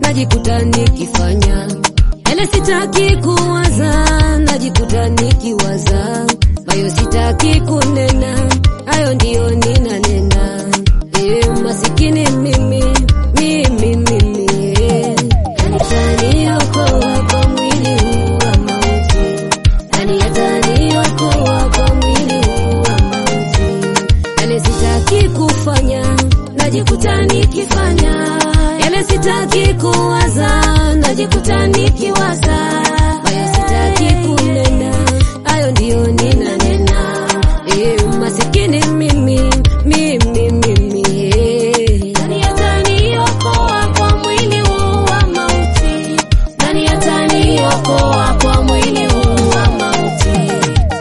najikuta nikifanya yale sitaki kuwaza, najikuta nikiwaza hayo sitaki kunena, hayo ndiyo ninanena. E, masikini mimi mimi mimi e, ataniokoa kwa mwili huu wa mauti, nani ataniokoa kwa mwili huu wa mauti? Yale sitaki kufanya, najikuta nikifanya, yale sitaki kuwaza, najikuta nikiwaza, hayo sitaki kunena, hayo ndiyo ninanena. E, masikini mimi mimi mimi e. Nani ataniokoa kwa mwili huu wa mauti? Nani ataniokoa kwa mwili huu wa mauti?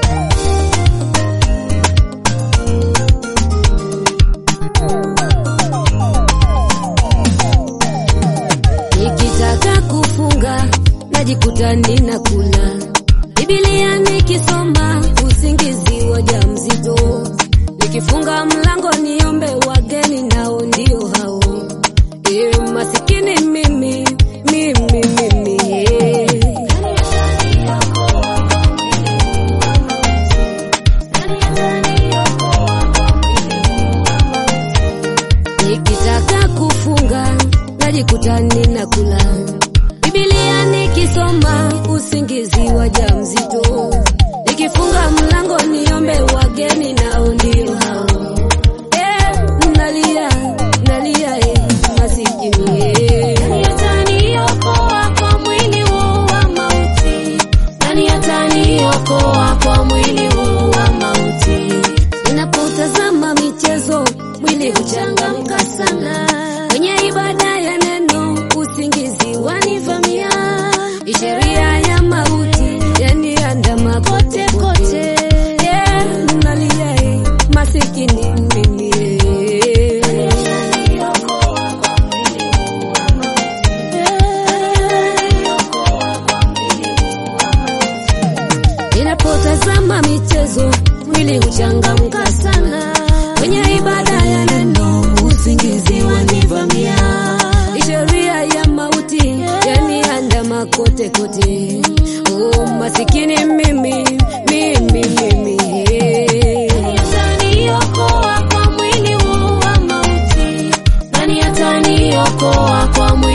Nikitaka kufunga najikuta ninakula Biblia nikisoma usingizi waja mzito, nikifunga mlango niombe wageni nao ndio hao. E, masikini mimi mimi mimi e. Nikitaka kufunga najikuta ninakula Biblia nikisoma usingizi waja mzito, nikifunga mlango niombe wageni nao ndio hao. Eh, nalia nalia eh, masikini eh. Nani ataniokoa kwa mwili huu wa mauti? Nani ataniokoa kwa mwili huu wa mauti? Ninapotazama michezo mwili huchangamka sana, kwenye ibada ya neno usingizi wanivamia, sheria ya mauti yaniandama kote kote. Yeah, nalia eh, masikini mimi eh. Ninapotazama michezo mwili huchangamka sana, kwenye ibada ya neno usingizi wanivamia, sheria ya mauti yaniandama kote kote. Oh, masikini mimi mimi mimi eh. Nani ataniokoa kwa mwili huu wa mauti? Nani ataniokoa kwa mwili